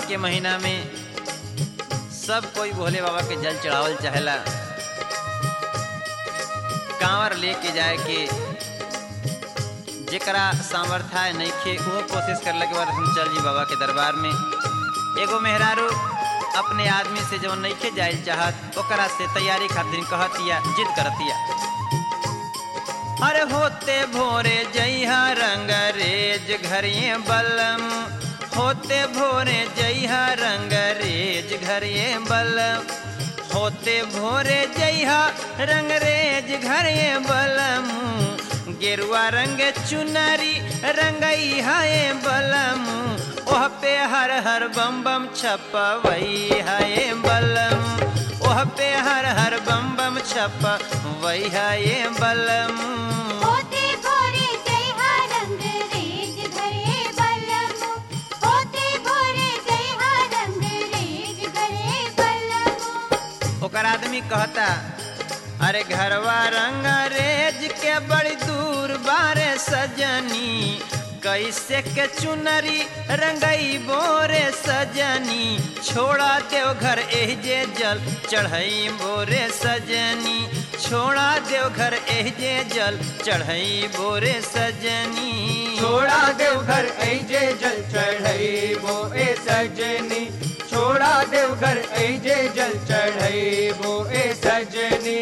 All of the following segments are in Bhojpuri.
के महीना में सब कोई भोले बाबा के जल चढ़ावल चाहेला कांवर लेके जाए के जेकरा सामर्थ्य नइखे उहो कोशिश करला के बाद हम चल जी बाबा के दरबार में एगो मेहरारू अपने आदमी से जवन नइखे जाइल चाहत ओकरा से तैयारी खातिर कहतिया जिद करतिया अरे होते भोरे जइहा रंग रेज घरिए बलम होते भोरे जइहा रंग रेज घरिए बलम होते भोरे जइहा रंग रेज घरिए बलम गेरुआ रंग चुनरी रंगई है बलम ओह पे हर हर बम बम छपवई है बलम ओह पे हर हर बम बम छपवई है बलम होते भोरे जय हा रंग रेज घरे बलम होते भोरे जय हा रंग रेज घरे बलम ओकर आदमी कहता अरे घरवा रंग रेज के बड़ी दूर बारे सजनी कैसे के चुनरी रंगई बोरे सजनी छोड़ा देव घर एह जे जल चढ़ई बोरे सजनी छोड़ा देव घर एह जे जल चढ़ई बोरे सजनी छोड़ा देवघर ऐजे जल चढ़ई वो ए सजनी छोड़ा देवघर ऐजे जल चढ़ई वो ए सजनी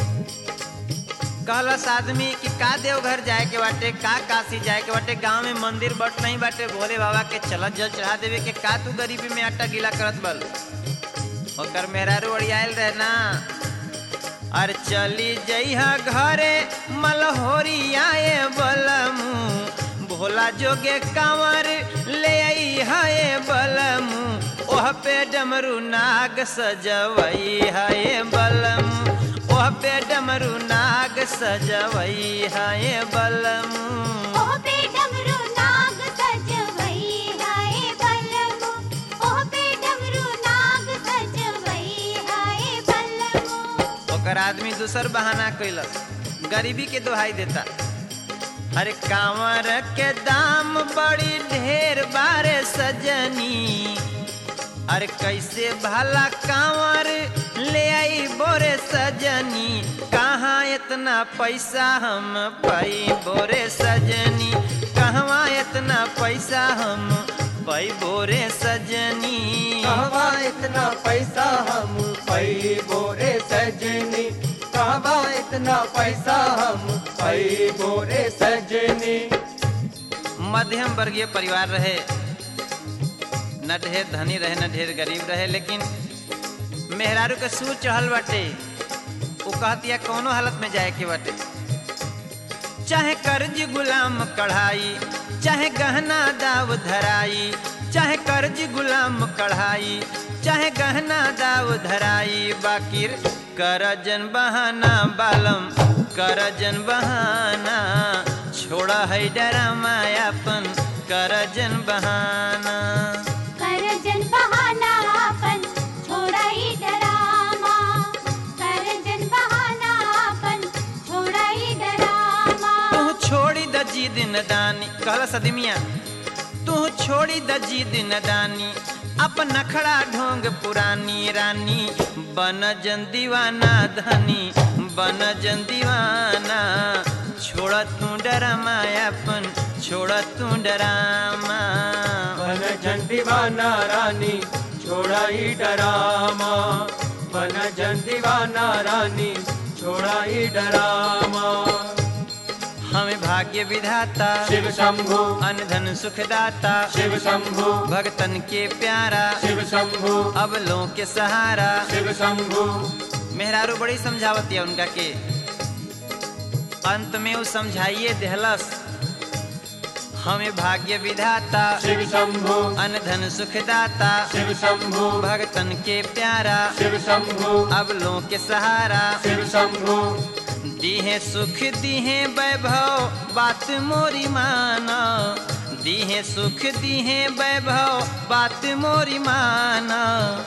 कहलस आदमी कि का देवघर जाए के बाटे का काशी जाए के बाटे गांव में मंदिर बट नहीं बाटे भोले बाबा के चलत जल चढ़ा देवे के का तू गरीबी में आटा गीला करत बल ओकर मेहरारू अड़ियाल रहे ना अर चली जइहा घरे मलहोरी आए बलमू भोला जोगे कांवर ले आई हाय बलमू ओह पे डमरू नाग सजवई हाय बलमू ओह पे डमरू नाग सजवई हाय बलमू ओह पे डमरू नाग सजवई हाय बलम ओह पे डमरू नाग सजवई हाय बलम ओकर आदमी दूसर बहाना कैलस गरीबी के दोहाई देता अरे कांवर के दाम बड़ी ढेर बारे सजनी अरे कैसे भला कांवर ले आई बोरे सजनी कहाँ इतना पैसा हम पाई बोरे सजनी कहवा इतना पैसा हम पाई बोरे सजनी कहवा इतना पैसा हम पैबो रे सजनी कहवा इतना पैसा हम पैबो रे सजनी मध्यम वर्गीय परिवार रहे न ढेर धनी रहे न ढेर गरीब रहे लेकिन मेहरारू के सूर चढ़ल बाटे वो कहतिया कौनो हालत में जाए के बाटे चाहे कर्ज गुलाम कढ़ाई चाहे गहना दाव धराई चाहे कर्ज गुलाम कढ़ाई चाहे गहना दाव धराई बाकिर करजन बहाना बालम करजन बहाना छोड़ा है डरा मायापन करजन बहाना करजन बहाना अपन छोड़ाई डरामा करजन बहाना अपन छोड़ाई डरामा तू छोड़ी द जी दिन दानी कहला सदमिया तू छोड़ी द जी दिन दानी अपन नखड़ा ढोंग पुरानी रानी बन जन दीवाना धनी बन जन दीवाना छोड़ तू डरा मायापन छोड़ तू डरामा बन जन दीवाना रानी छोड़ा ही डरामा बन जन दीवाना रानी छोड़ा ही डरामा हमें भाग्य विधाता शिव शंभु अनधन सुखदाता शिव शंभु भगतन के प्यारा शिव शंभु अब लो के सहारा शिव शंभु मेहरारू बड़ी समझावती है उनका के अंत में वो समझाइए देहलस हमें भाग्य विधाता शिव शंभु अनधन सुखदाता शिव शंभु भगतन के प्यारा शिव शंभु अब लो के सहारा शिव शंभु दीहे सुख दीहे वैभव बात मोरी माना दीहे सुख दीहे वैभव बात मोरी माना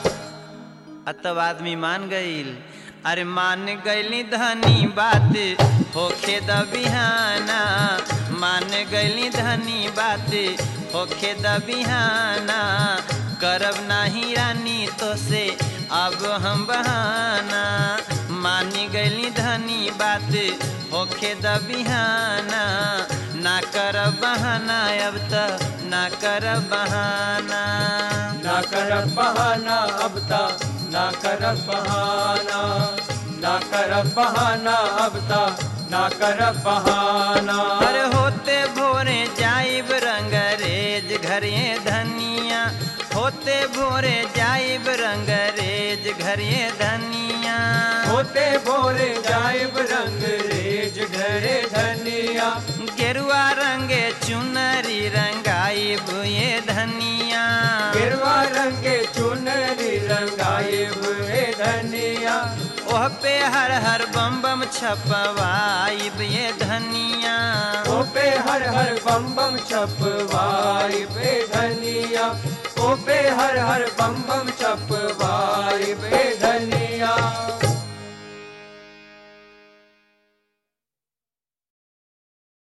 अतब आदमी मान गईल अरे मान गईली धनी बात होखे द बिहाना मान गईली धनी बात होखे द बिहाना करब नाही रानी तो से अब हम बहाना मानी गईली धनी बात होखे द बिहाना ना करब बहाना अब त ना करब बहाना ना कर बहाना अब ता ना कर बहाना ना कर बहाना अब ता ना कर बहाना अरे होते भोरे जाइब रंगरेज घरे धनिया होते भोरे जाइब रंगरेज घरे धनिया होते भोरे जाइब रंग रेज घरे धनिया गेरुआ रंगे चुनरी रंगाइब ये धनिया गिरवा रंगे चुनरी रंगाइब ए धनिया ओह पे हर हर बम बम छपवाइब ये धनिया ओ पे हर हर बम बम छपवाई पे धनिया ओ पे हर हर बम बम छपवाई